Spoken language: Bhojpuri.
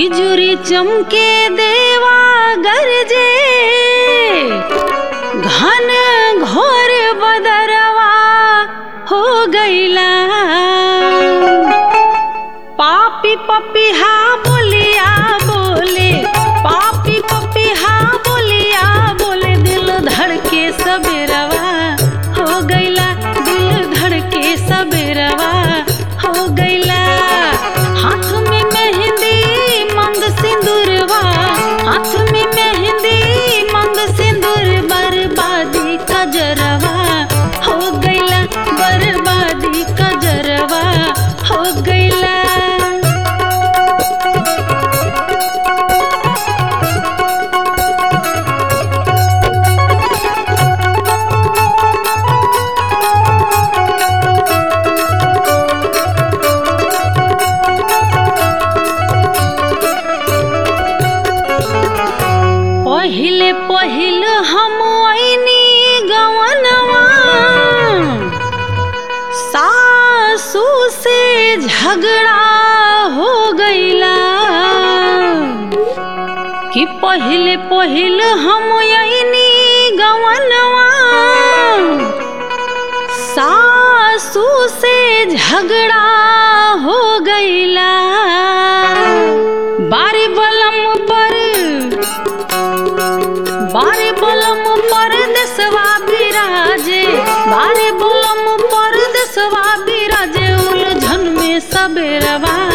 बिजुरी चमके देवा गरजे घन घोर बदरवा हो गईला पापी पपिहा बोलिया बोले पापी पपिहा बोलिया बोले दिल धड़के सबेरवा हो गईला दिल धड़के सबेरवा हो गईला हाथ में मेहंदी मंग सिंदूरवा हाथ में मेहंदी मंग सिंदूर बर्बादी कजरवा हो गईला बर्बादी कजरवा हो गईला पहिले पहिल हम ऐनी गवनवा सासू से झगड़ा हो गईला कि पहिले पहिल हम ऐनी गवनवा सासू से झगड़ा हो गईला बारी बलम पर बारे बलम परदेसवा बिराजे बारे बलम परदेसवा बिराजे उलझन में सबेरवा